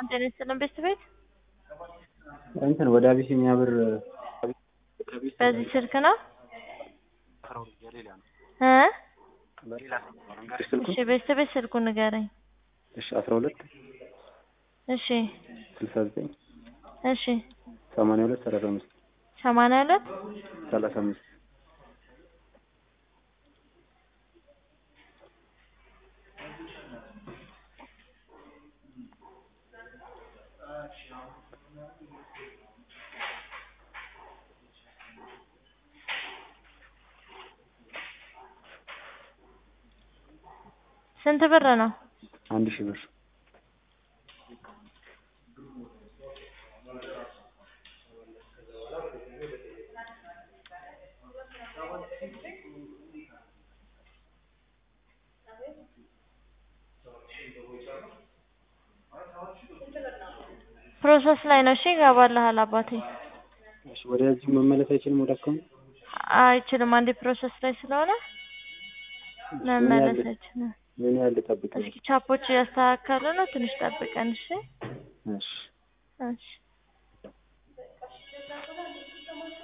ጤና ይስጥልን ቤተሰቤት እንትን ወደ አቢሲኒያ ብር በዚህ ስልክ ነው እ እሺ ቤተሰቤት ስልኩን ንገረኝ። እሺ አስራ ሁለት እሺ ስልሳ ዘጠኝ እሺ ሰማንያ ሁለት ሰላሳ አምስት ሰማንያ ሁለት ሰላሳ አምስት ስንት ብር ነው? አንድ ሺህ ብር ፕሮሰስ ላይ ነው። እሺ ይገባልሃል አባቴ። እሺ ወደዚህ መመለስ አይችልም ወደ አካውንት አይችልም። አንዴ ፕሮሰስ ላይ ስለሆነ መመለስ አይችልም። ምን ያህል ልጠብቅ ነው? እስኪ ቻፖች እያስተካከሉ ነው። ትንሽ ጠብቀን እሺ። እሺ እሺ